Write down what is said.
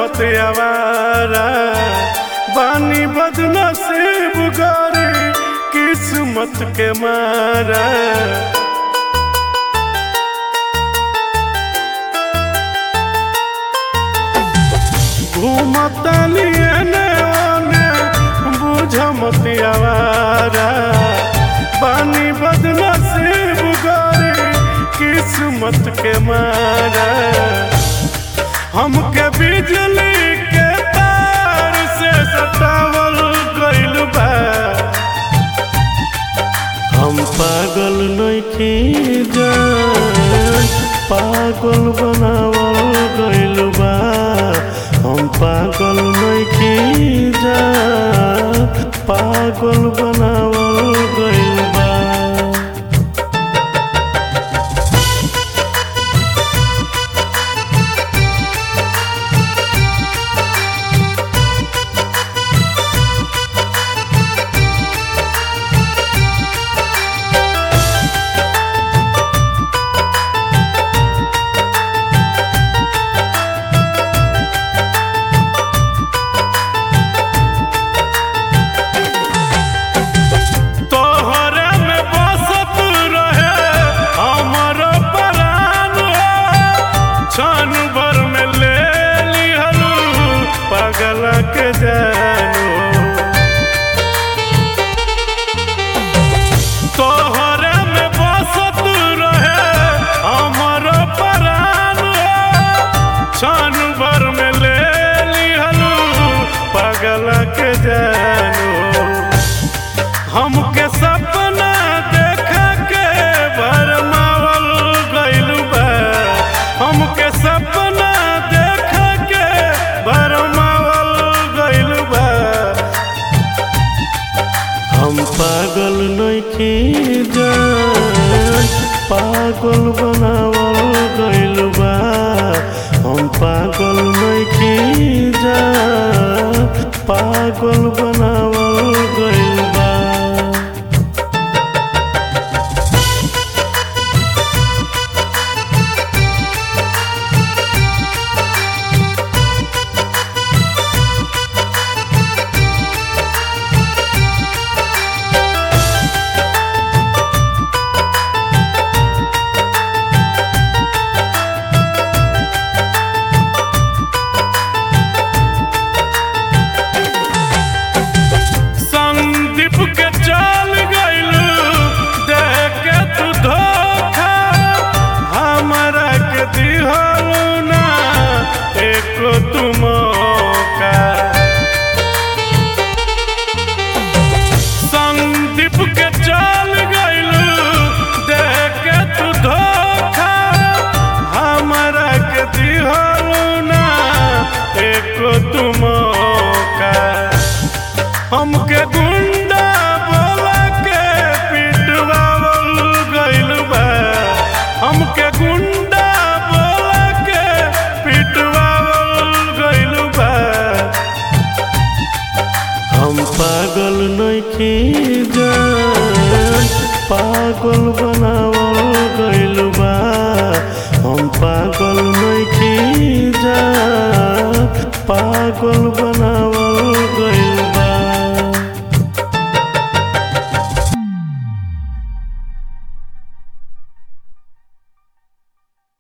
मत आवारा बानी बदनसीब गरी किस्मत के मारा घूमतनी एने ओने बुझ मत आवारा बानी बदनसीब गरी किस्मत के मारा हमके बिजली के तार से सटावल गइल बा हम पागल नइखी जान पागल बनावल गइल बा हम पागल नइखी जान पागल बनावल गइल बा तोहरे में बसत रहे हमर प्राण क्षण भर में ले लिहलू पगल के जानू तोहरे में बसत रहे हमर प्राण क्षण भर में ले लिहलू पगल के जानू हमके सपना देखा के भरमावल गइल बा हमके सपना देखा के भरमावल गइल बा हम पागल नइखी जान पागल बनावल गइल बा हम पागल नइखी जान पागल बनावल गइल बा संदीप के चल गइलू देख के तू धोखा हमरा के दिहलू ना एको तू मौका संदीप के चल गइलू देख के तू धोखा हमरा के दिहलू ना एको तू मौका हमके गुंडा बोला के पिटवावल गइल बा हमके गुंडा बोला के पिटवावल गइल बा हम पागल नइखी जान पागल बना